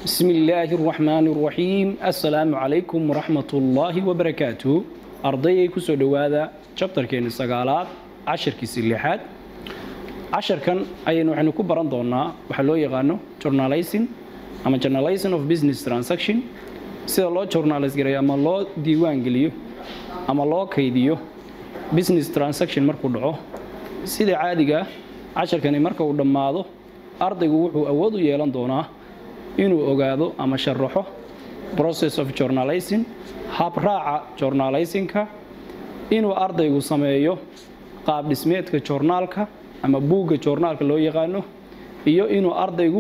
بسم الله الرحمن الرحيم السلام عليكم ورحمة الله وبركاته أرضي كسو دوادا شابتر كين السقالات عشر كيس اللحاد عشر كان أي نوع نكو بران دونا وحلو يغانو journalizing أما journalizing of business transaction sida loo journalize gareeyo ama loo diiwaan geliyo ama loo kaydiyo business transaction markuu dhaco sida caadiga casharkani marka uu dhammaado ardaygu wuxuu awood u yeelan doonaa inuu ogaado ama sharaxo process of journalizing habraaca journalizingka inuu ardaygu sameeyo qaab dhismeedka joornaalka ama buugga joornaalka loo yaqaano iyo inuu ardaygu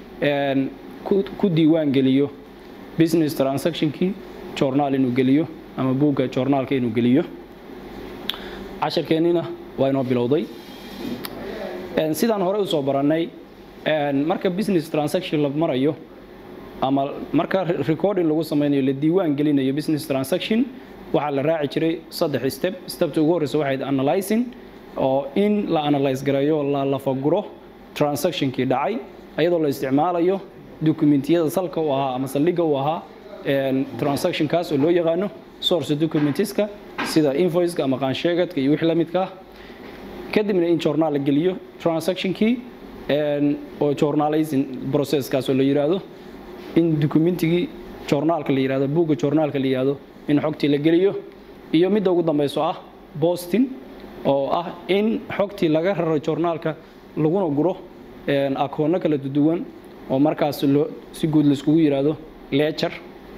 ku diiwaan geliyo business transactionkii joornaal inuu geliyo ama buugga joornaalka inuu geliyo casharkeennina waa inoo bilowday sidaan hore usoo barannay marka business transaction la marayo ama marka recording lagu samaynayo la diiwaan gelinayo business transaction waxaa la raaci jiray saddex step stepta ugu horreysa waxayd analyzing oo in la analyze gareeyo la lafaguro transactionkii dhacay iyadoo la isticmaalayo dokumentiyada salka u ahaa ama saldhigga u ahaa transactionkaas oo loo yaqaano source documentiska sida invoiceka ama qaansheegadka iyo wixii la midka ah kadibna in journaal la geliyo transactionkii oo journalizing processkaas oo la yiraahdo in documentigii journaalka la yiraahdo buugga journaalka la yiraahdo in xogtii la geliyo iyo midda ugu dambayso ah boston oo ah in xogtii laga raro journaalka laguna guro akoonno kala duwan oo markaas si guud laiskugu yiraahdo lecture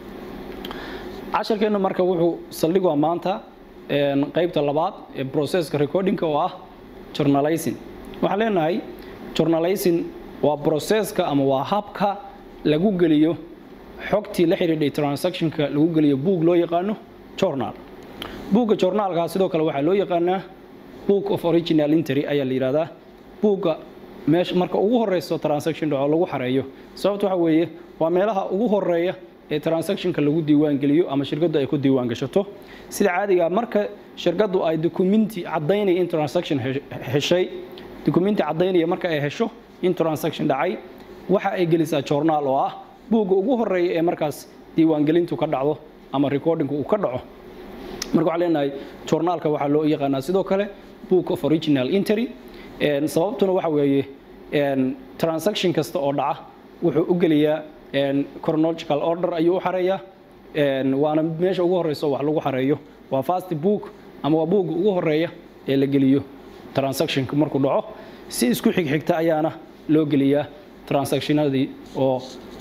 casharkeenna marka wuxuu saldhigaa maanta qaybta labaad ee processka recordingka oo ah journalizing waxaan leenahay journalizing waa processka ama waa habka lagu geliyo xogtii la xidhiidhay transactionka lagu geliyo buug loo yaqaano journal buugga journaalka sidoo kale waxaa loo yaqaanaa book of original entry ayaa la yidhahdaa buugga meesha marka ugu horeyso transaction dhaco lagu xareeyo sababta waxa weeye waa meelaha ugu horeeya ee transactionka lagu diiwaan geliyo ama shirkaddu ay ku diiwaan gashato sida caadiga marka shirkaddu ay documenti caddaynaya in transaction heshay documenti caddaynaya marka ay hesho in transaction dhacay waxa ay gelisaa journaal oo ah buugga ugu horeeya ee markaas diiwaangelintu ka dhacdo ama recordingku uu ka dhaco marka waxaan leenahay journaalka waxaa loo yaqaanaa sidoo kale book of original entry sababtuna waxa weeye transaction kasta oo dhaca wuxuu u geliyaa chronological order ayuu u xareeyaa waana meesha ugu horeyso wax lagu xareeyo waa fast book ama waa buugga ugu horeeya ee la geliyo transactionka markuu dhaco si isku xigxigta ayaana loo geliyaa transactionadii oo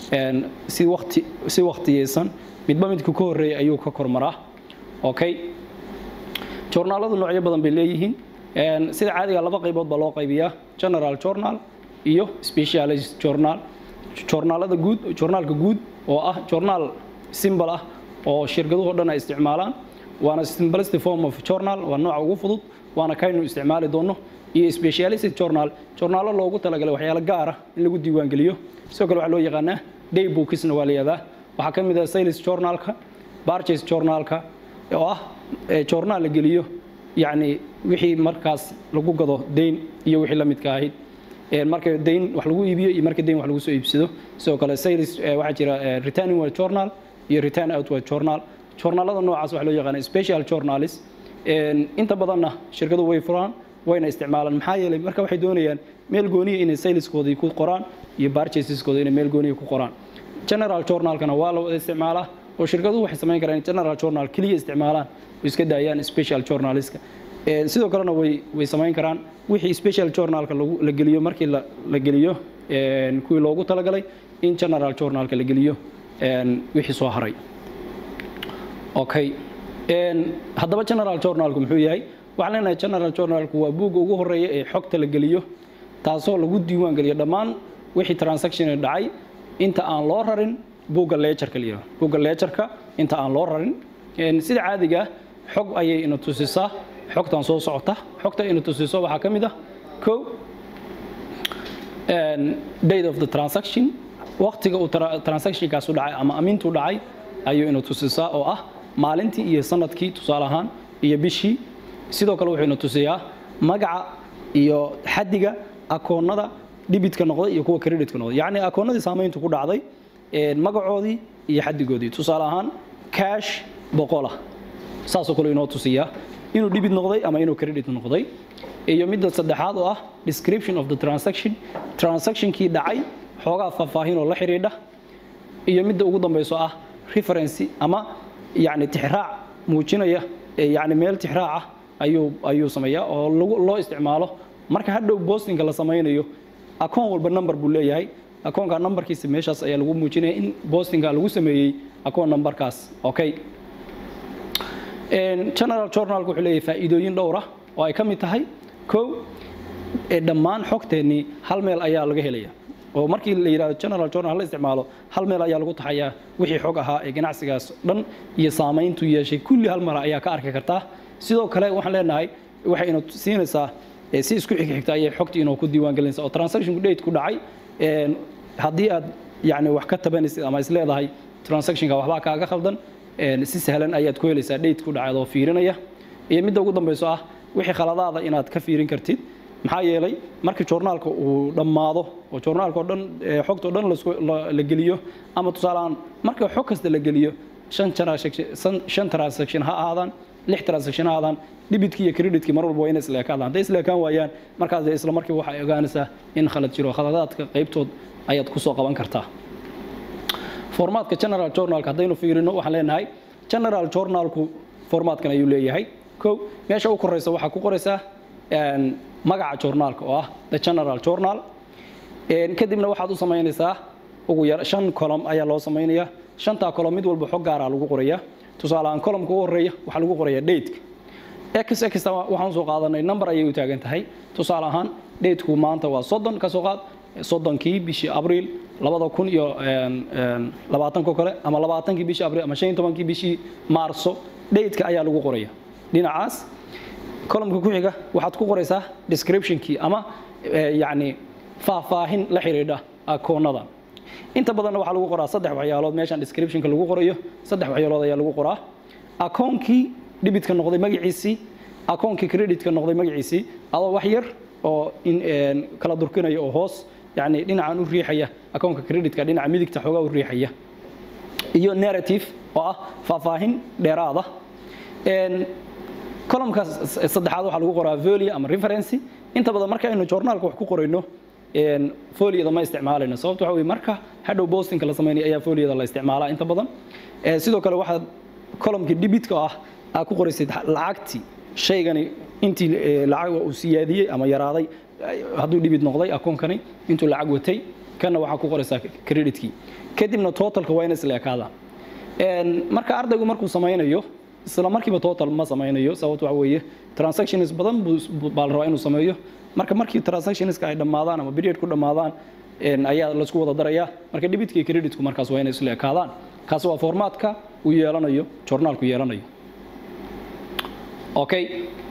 si waqti si waqtiyeysan midba midka ka horeeya ayuu ka kormaraa okay journaaladu noocyo badan bay leeyihiin sida caadiga laba qaybood baa loo qaybiyaa general journal iyo specialized journal journaalada guud journaalka guud oo ah journaal symbol ah oo shirkaduhu dhan ay isticmaalaan waana simplistic form of journal waa nooca ugu fudud waana kaynu isticmaali doono iyo specialized journal journaalo loogu talagalay waxyaalo gaar ah in lagu diiwaan geliyo sidoo kale waxaa loo yaqaanaa day bookisna waa la yihahdaa waxaa ka mid ah sales journalka barches journalka oo ah journaal la geliyo yacni wixii markaas lagu gado dayn iyo wixii la midka ahayd marka dayn wax lagu iibiyo iyo marka dayn wax lagu soo iibsado sidoo kale sales waxaa jira returning word journal iyo return outward journal journaalada noocaas waxaa loo yaqaana special journals inta badanna shirkadu way furaan wayna isticmaalaan maxaa yeelay marka waxay doonayaan meel gooniya inay saleskoodii ku qoraan iyo barchaseskooda inay meel gooniya ku qoraan general journalkana waa la wada isticmaalaa oo shirkaduhu waxay samayn karaan general journal keliya isticmaalaan oo iska daayaan special journaliska sidoo kalena way way samayn karaan wixii special journalka la geliyo markii la geliyo kuwii loogu talagalay in general journalka la geliyo wixii soo haray okay haddaba general journalku muxuu yahay waxaan leenahay general journalku waa buugga ugu horeeya ee xogta la geliyo taasoo lagu diiwaan geliyo dhammaan wixii transaction dhacay inta aan loo rarin buugga leejarka la buugga leejarka inta aan loo rarin sida caadiga xog ayay ina tusisaa xogtan soo socota xogta ina tusiso waxaa ka mid ah ko date of the transaction waqtiga uu transactionkaas u dhacay ama amintu dhacay ayuu ina tusisaa oo ah maalintii iyo sanadkii tusaale ahaan iyo bishii sidoo kale wuxuu ina tusiyaa magaca iyo xadiga akoonnada dhibitka noqday iyo kuwa creditka noqday yacni akoonnadii saamayntu ku dhacday magacoodii iyo xadigoodii tusaale ahaan cash boqolah saasoo kale inoo tusiyaa inuu dhibid noqday ama inuu credit noqday iyo midda saddexaad oo ah description of the transaction transactionkii dhacay xoogaa faahfaahin oo la xidhiidha iyo midda ugu dambayso ah referency ama yacni tixraac muujinaya yacni meel tixraac ah ayuu ayuu sameeyaa oo lagu loo isticmaalo marka hadhow bostinga la samaynayo akoon walba number buu leeyahay akoonka numberkiisa meeshaas ayaa lagu muujinaya in bostinga lagu sameeyey akoon numberkaas okay general journalku wuxuu leeyahay faa'iidooyin dhowr ah oo ay ka mid tahay kow dhammaan xogteennii hal meel ayaa laga helaya oo markii la yidhahdo general journal la isticmaalo hal meel ayaa lagu taxayaa wixii xog ahaa ee ganacsigaas dhan iyo saamayntu yeeshay kulli hal mara ayaa ka arki kartaa sidoo kale waxaan leenahay waxay ina siinaysaa si isku xigxigta ayay xogtii inoo ku diiwaan gelinaysaa oo transactionku date ku dhacay haddii aad yacni wax ka tabanaysid ama is leedahay transactionka waxbaa kaaga khaldan si sahlan ayaad ku helaysaa date ku dhacay adoo fiirinaya iyo midda ugu dambayso ah wixii khaladaada inaad ka fiirin kartid maxaa yeelay markii joornaalka uu dhammaado oo joornaalka oo dhan xogta oo dhan la geliyo ama tusaalehaan marka xog kasta la geliyo shan transaction ha ahaadaan lix transaction ha ahaadaan dhibitkii iyo creditkii mar walba waa inay isleekaadaan hadday isleekaan waayaan markaas isla markii waxay ogaanaysaa in khalad jiro khaladaadka qaybtood ayaad kusoo qaban kartaa formaadka general journalka haddaynu fiirino waxaan leenahay general journalku formaatkan ayuu leeyahay kow meesha u koraysa waxaa ku qoraysaa magaca journaalka oo ah the general journal kadibna waxaad u samaynaysaa ugu yar shan column ayaa loo samaynayaa shantaa column mid walba xog gaaraa lagu qorayaa tusaale ahaan columnka ugu horeeya waxaa lagu qorayaa dateka x x waxaan soo qaadanay number ayay u taagan tahay tusaale ahaan dateku maanta waa soddon ka soo qaad soddonkii bishii abriil labada kun iyo labaatanko kale ama labaatankii bishii abriil ama shan iyo tobankii bishii maarso dateka ayaa lagu qoraya dhinacaas columnka ku xiga waxaad ku qoraysaa descriptionkii ama yacni faahfaahin la xidhiidha akoonada inta badanna waxaa lagu qoraa saddex waxyaalood meeshan descriptionka lagu qorayo saddex waxyaalood ayaa lagu qoraa akoonkii dhibitka noqday magaciisii akoonkii creditka noqday magaciisii adoo wax yar oo kala durkinaya oo hoos yani dhinacan u riixaya akoonka creditka dhinaca midigta xoogaa u riixaya iyo narrative oo ah faahfaahin dheeraada columnka saddexaad waxaa lagu qoraa volia ama referency inta badan marka aynu journaalka wax ku qorayno foliyada ma isticmaalayno sababta waxa weye marka hadhow bostinka la sameynaya ayaa foliyada la isticmaalaa inta badan sidoo kale waxaad columnkii dhibitka ah aad ku qoraysid lacagtii shaygani intii lacag uu siyaadiyey ama yaraaday hadduu dhibid noqday akoonkani intuu lacag watay kana waxaa ku qoraysaa creditkii kadibna totalka waa ina isla ekaadaan marka ardaygu markuu samaynayo isla markiiba total ma samaynayo sababta waxa weeye transactions badan baa la rabaa inuu sameeyo marka markii transactionska ay dhammaadaan ama period ku dhammaadaan ayaa laisku wada darayaa marka dhibitka iyo creditku markaas waa inay isla ekaadaan kaasi waa formatka uu yeelanayo journaalku yeelanayo okay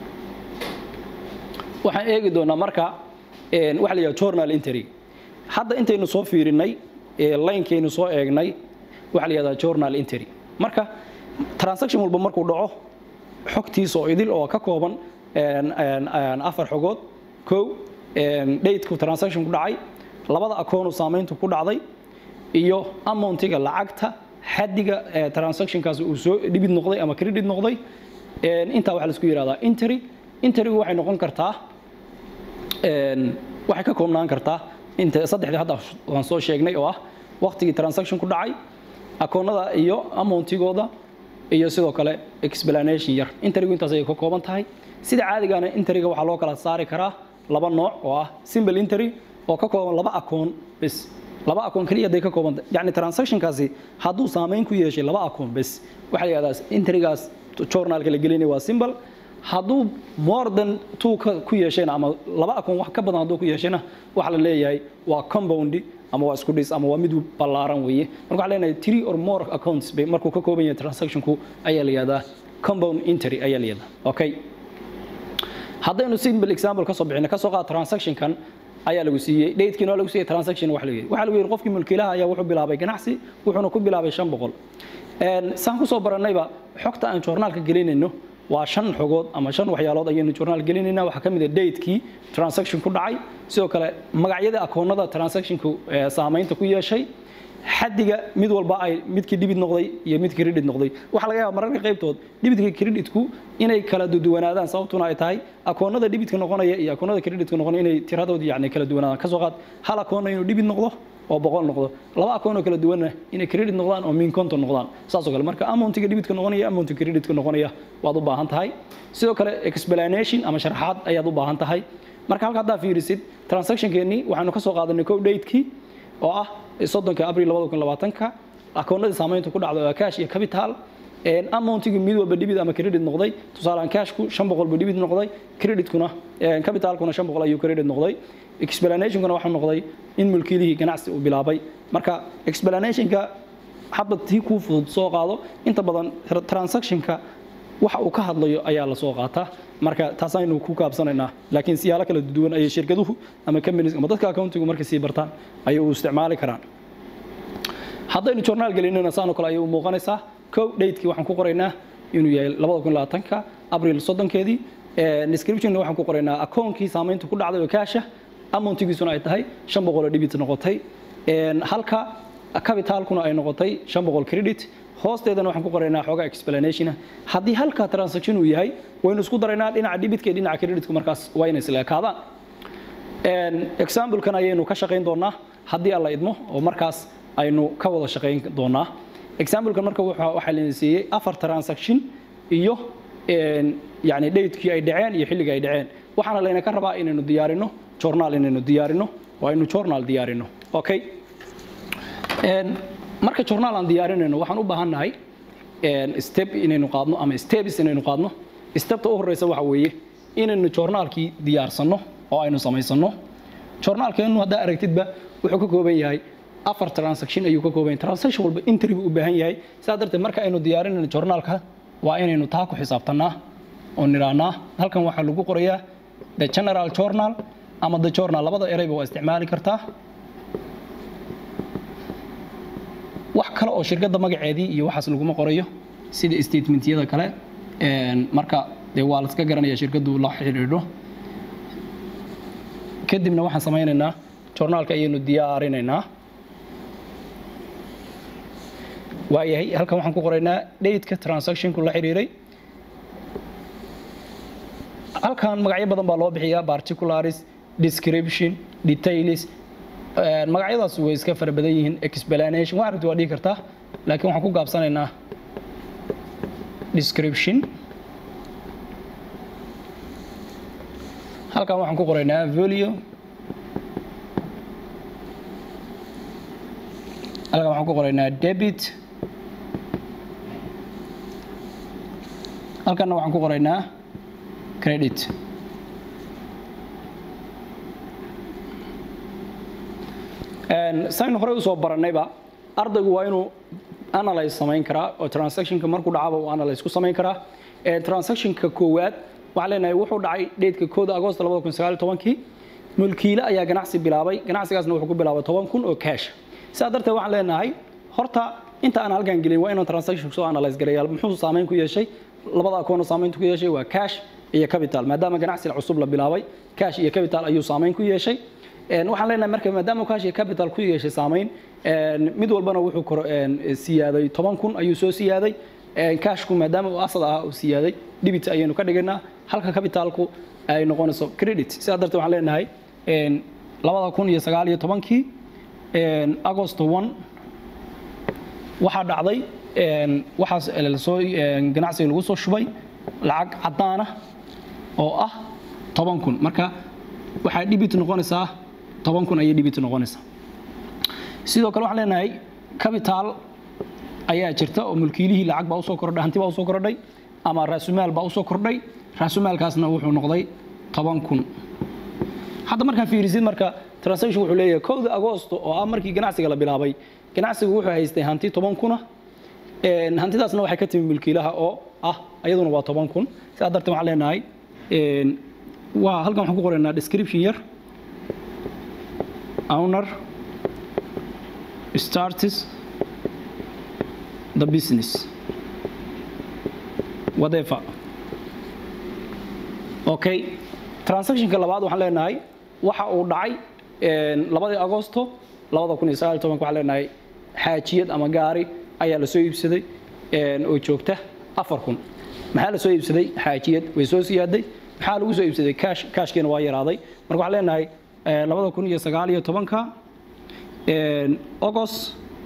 waxaan eegi doonaa marka waxa la yidhaha journal entry hadda intaynu soo fiirinay linekaynu soo eegnay waxaa la yidhahdaa journal entry marka transaction walba markuu dhaco xogtiisa oo idil oo ka kooban afar xogood kow dateku transaction ku dhacay labada akoonu saamayntu ku dhacday iyo amountiga lacagta xadiga transactionkaasi uu soo dhibid noqday ama credit noqday intaa waxaa laisku yidhahdaa entry entrygu waxay noqon kartaa waxay ka koobnaan kartaa inta saddexdii hadda waan soo sheegnay oo ah waqtigii transaction ku dhacay akoonada iyo amountigooda iyo sidoo kale explanation yar entrygu intaas ayay ka kooban tahay sida caadigaana entryga waxaa loo kala saari karaa laba nooc oo ah simple entry oo ka kooban laba akoon bes laba akoon kaliya haday ka kooban yani transactionkaasi hadduu saamayn ku yeeshay laba akoon bes waxaa la yihahdaa entrygaas journalka la gelinaya waa simple hadduu more than two ku yeeshayna ama laba akoon wax ka badan hadduu ku yeeshayna waxaa la leeyahay waa compound ama waa isku dhis ama waa mid ballaaran weeye marka waxaa leenahay three or more accounts bay markuu ka kooban yahay transactionku ayaa la yihahdaa compound entry ayaa la yihahdaa okay haddaynu simple example ka soo bixino ka soo qaad transactionkan ayaa lagu siiyey datekiina waa lagu siiyey transaction wax lagu waxaa lagu yidhi qofkii mulkiilaha ayaa wuxuu bilaabay ganacsi wuxuuna ku bilaabay shan boqol saan kusoo barannayba xogta aan journaalka gelinayno waa shan xogood ama shan waxyaalood ayaynu journaal gelinayna waxaa ka mid a datekii transaction ku dhacay sidoo kale magacyada akoonada transactionku saamaynta ku yeeshay xadiga mid walba ay midkii dhibid noqday iyo midkii credit noqday waxaa laga yaabaa mararka qaybtood dhibidka creditku inay kala duwanaadaan sababtuna ay tahay akoonada dhibidka noqonaya iyo akoonada creditka noqonaya inay tiradood yani kala duwanaadaan kasoo qaad hal akoonna inuu dhibid noqdo oo boqol noqdo laba akoon oo kala duwanna inay credit noqdaan oo min konton noqdaan saasoo kale marka amountiga dhibitka noqonaya amountiga creditka noqonaya waad u baahan tahay sidoo kale explanation ama sharaxaad ayaad u baahan tahay marka halka haddaa fiirisid transactionkeennii waxaanu ka soo qaadanay kow datekii oo ah soddonka abril labada kun labaatanka akoonadii saamaynta ku dhacda waa cash iyo capital amountiga mid walba dhibid ama credit noqday tusaalaan cashku shan boqol buu dhibid noqday creditkuna capitalkuna shan boqol ayuu credit noqday explanationkuna waxaa noqday in mulkiilihii ganacsi uu bilaabay marka explanationka hadba tii kuu fudud soo qaado inta badan transactionka waxa uu ka hadlayo ayaa la soo qaataa marka taasaynu ku kaabsanaynaa laakiin siyaalo kala duwan ayay shirkaduhu ama companies ama dadka accountigu markay sii bartaan ayay u isticmaali karaan haddaynu journaal gelinana saanoo kale ayay u muuqanaysaa kow datekii waxaan ku qoraynaa inuu yahay labada kun labaatanka abril soddonkeedii descriptionna waxaan ku qoraynaa akoonkii saamaynta ku dhacday oo kaasha amountigiisuna ay tahay shan boqol oo dhibit noqotay halka capitalkuna ay noqotay shan boqol credit hoosteedana waxaan ku qoraynaa xoogaa explanationa haddii halka transaction uu yahay waynu isku daraynaa dhinaca dhibitka iyo dhinaca creditku markaas waa inay isla ekaadaan examplekan ayaynu ka shaqayn doonaa haddii alla idmo oo markaas aynu ka wada shaqayn doonaa examplekan marka waxaa la siiyey afar transaction iyo yani datekii ay dhaceen iyo xilliga ay dhaceen waxaana layna ka rabaa inaynu diyaarino journal inaynu diyaarino waa aynu journal diyaarino okay marka journal aan diyaarinayno waxaan u baahannahay step inaynu qaadno ama steps inaynu qaadno stepta u horeysa waxa weeye inaynu journaalkii diyaarsanno oo aynu samaysano journaalkeenu haddaa aragtidba wuxuu ka kooban yahay afar transaction ayuu ka kooban yahay transaction walba entry buu u baahan yahay sidaa darteed marka aynu diyaarinayno journaalka waa inaynu taa ku xisaabtanaa oo nidhaahnaa halkan waxaa lagu qorayaa the general journal ama the journal labada ereyba waa isticmaali kartaa wax kale oo shirkadda magaceedii iyo waxaas laguma qorayo sida statementyada kale marka dee waa la iska garanaya shirkaddu la xidhiidho kadibna waxaan samaynaynaa journaalka ayaynu diyaarinaynaa waayahay halkan waxaan ku qoraynaa dateka transactionku la xiriiray halkan magacyo badan baa loo bixiyaa particulars description details magacyadaas way iska fara badan yihiin explanation waa aragti waa dhihi kartaa laakiin waxaan ku gaabsanaynaa description halkan waxaan ku qoraynaa value halkan waxaan ku qoraynaa debit halkanna waxaan ku qoraynaa credit saynu horey usoo barannayba ardaygu waa inuu analyze samayn karaa oo transactionka markuu dhacaba uu analyze ku samayn karaa transactionka koowaad waxaan leenahay wuxuu dhacay dheedka kooda agosto labada kun sagaal tobankii mulkiile ayaa ganacsi bilaabay ganacsigaasna wuxuu ku bilaabay toban kun oo cash sidaa darteed waxaan leenahay horta inta aan halkan gelin waa inaan transaction soo analyze gareeyaa muxuu saameyn ku yeeshay labada akoon saameynta ku yeeshay waa cash iyo capital maadaama ganacsi cusub la bilaabay cash iyo capital ayuu saameyn ku yeeshay waxaan leenahay marka maadaama cash iyo capital ku yeeshay saameyn mid walbana wuxuu kor siyaaday toban kun ayuu soo siyaaday cashku maadaama uu asal ahaa uu siyaaday debit ayaynu ka dhigaynaa halka capitalku ay noqonayso credit sidaa darteed waxaan leenahay labada kun iyo sagaal iyo tobankii agosto one waxaa dhacday waxaas lasoo ganacsiga lagu soo shubay lacag caddaana oo ah toban kun marka waxaa dhibit noqonaysaa toban kun ayay dhibit noqonaysaa sidoo kale waxaan leenahay capital ayaa jirta oo mulkiilihii lacag baa usoo kordhay hanti baa usoo kordhay ama raasumaal baa usoo kordhay raasumaalkaasna wuxuu noqday toban kun hadda markaa fiirisid marka transaction wuxuu leeyahay kowda agosto oo ah markii ganacsiga la bilaabay ganacsigu wuxuu haystay hanti toban kuna hantidaasna waxay ka timi mulkiilaha oo ah ayaduna waa toban kun sidaa darteed waxaan leenahay waa halkan waxaan ku qoraynaa description yar owner starts the business whatever okay transactionka labaad waxaan leenahay waxa uu dhacay labadii agosto labada kun iyo sagaal iyo tobanka waxaan leenahay xaajiyad ama gaari ayaa la soo iibsaday oo joogta afar kun maxaa la soo iibsaday xaajiyad way soo siyaaday maxaa lagu soo iibsaday kaash kaashkiina waa yaraaday marka waxaan leenahay labada kun iyo sagaal iyo tobanka august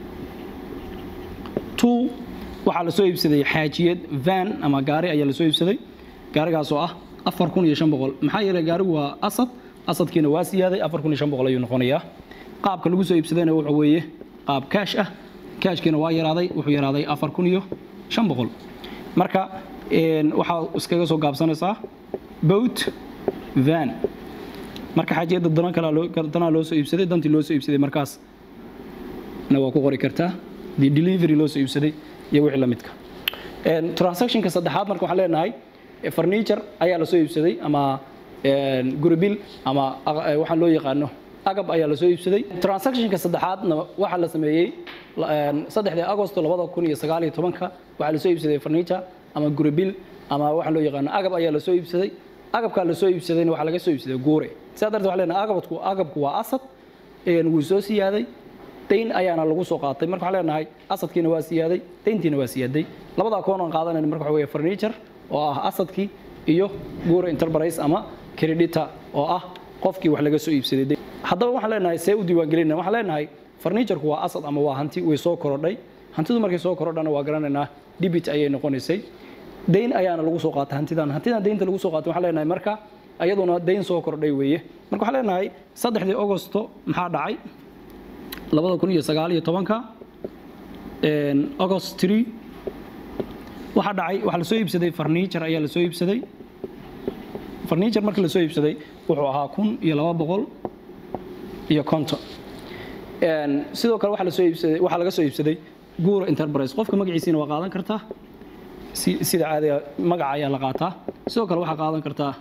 two waxaa la soo iibsaday xaajiyad van ama gaari ayaa la soo iibsaday gaarigaas oo ah afar kun iyo shan boqol maxaa yeelay gaarigu waa asad asadkiina waa siyaaday afar kun iyo shan boqol ayuu noqonayaa qaabka lagu soo iibsadayna wuxuu weeye qaab kaash ah kaashkiina waa yaraaday wuxuu yaraaday afar kun iyo shan boqol marka waxaa iskaga soo gaabsanaysaa boat van marka xaajiyadda dana kale danaa loo soo iibsaday dantii loo soo iibsaday markaas na waa ku qori kartaa the delivery loo soo iibsaday iyo wixii la midka transactionka saddexaad marka waxaan leenahay furniture ayaa la soo iibsaday ama guribil ama waxaan loo yaqaano agab ayaa la soo iibsaday transactionka saddexaadna waxaa la sameeyey saddexdii agosto labada kun iyo sagaal iyo tobanka waxaa la soo iibsaday furniture ama guribil ama waxaan loo yaqaano agab ayaa la soo iibsaday agabkaa la soo iibsadayna waxaa laga soo iibsaday guure sidaa darteed waxaan leenahay agabku agabku waa asad wuu soo siyaaday dayn ayaana lagu soo qaatay marka waxaan leenahay asadkiina waa siyaaday dayntiina waa siyaaday labada akoon aan qaadanayna marka waxa weeye furniture oo ah asadkii iyo guure enterprise ama credita oo ah qofkii wax laga soo iibsaday haddaba waxaan leenahay see u diiwaangelinayna waxaan leenahay furniturku waa asad ama waa hanti way soo korodhay hantidu markay soo korodhana waa garanaynaa debit ayay noqonaysay dayn ayaana lagu soo qaatay hantidan hantidan daynta lagu soo qaatay waxaan leenahay marka iyaduna dayn soo kordhay weeye marka waxaan leenahay saddexdii augosto maxaa dhacay labada kun iyo sagaal iyo tobanka august tree waxaa dhacay waxaa la soo iibsaday furniture ayaa la soo iibsaday furniture markii la soo iibsaday wuxuu ahaa kun iyo laba boqol iyo konton sidoo kale waxaa la soo iibsaday waxaa laga soo iibsaday guuro enterprise qofka magaciisiina waa qaadan kartaa sida caadiga magaca ayaa la qaataa sidoo kale waxaa qaadan kartaa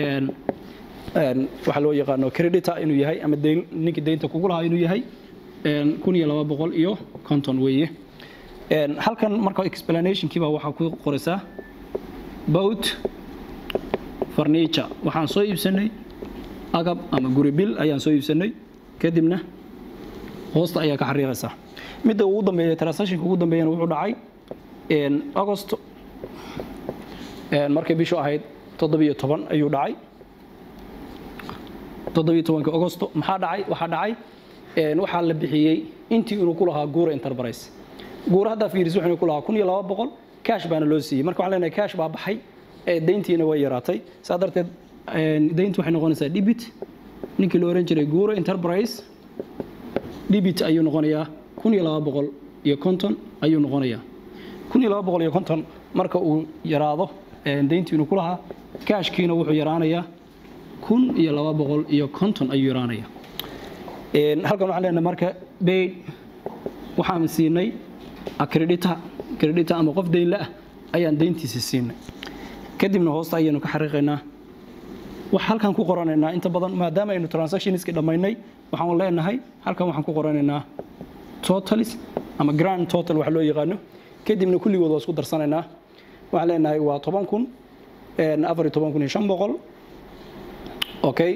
waxaa loo yaqaano credita inuu yahay ama deyn ninkii deynta kugu lahaa inuu yahay kun iyo laba boqol iyo konton weeye halkan marka explanationkii baa waxaa ku qoraysaa boat furniture waxaan soo iibsanay agab ama guri bil ayaan soo iibsanay kadibna hoosta ayaa ka xariiqaysaa midda ugu dambeeya transactionka ugu dambeeyana wuxuu dhacay agost markay bishu ahayd toddobiyo toban ayuu dhacay toddobiyo tobanka agosto maxaa dhacay waxaa dhacay waxaa la bixiyey intii inuu ku lahaa guura enterprise guura haddaa fiiris wuxuu ku lahaa kun iyo laba boqol cash baana loo siiyey marka waxaan leenahay cash baa baxay dayntiina way yaraatay saa darteed dayntu waxay noqonaysaa debit ninkii la oran jiray guura enterprise debit ayuu noqonayaa kun iyo laba boqol iyo konton ayuu noqonayaa kun iyo laba boqol iyo konton marka uu yaraado dayntii inuu ku lahaa cashkiina wuxuu yaraanayaa kun iyo laba boqol iyo konton ayuu yaraanayaa halkan waxaan leenahay marka bayd waxaan siinay credita credita ama qof dayn la-ah ayaan dayntiisa siinay kadibna hoosta ayaynu ka xariiqaynaa wax halkan ku qoranaynaa inta badan maadaama aynu transactionski dhammaynay waxaan leenahay halkan waxaan ku qoranaynaa totalis ama grand total wax loo yaqaano kadibna kulligood waa isku darsanaynaa waxaan leenahay waa toban kun afar iyo toban kun iyo shan boqol okay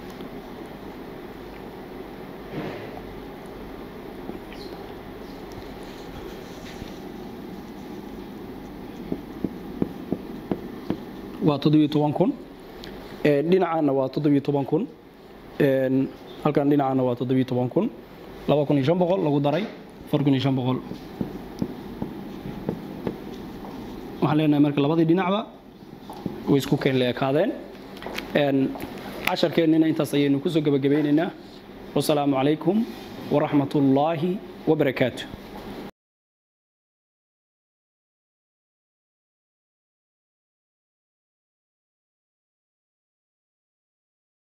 waa toddobiyo toban kun dhinacaana waa toddobiyo toban kun halkan dhinacaana waa toddobiyo toban kun laba kun iyo shan boqol lagu daray afar kun iyo shan boqol waxaan leenahay marka labadii dhinacba way isku keen la ekaadeen casharkeennina intaas ayaynu kusoo gebagabeynaynaa wasalaamu calaykum waraxmat ullaahi wabarakaatu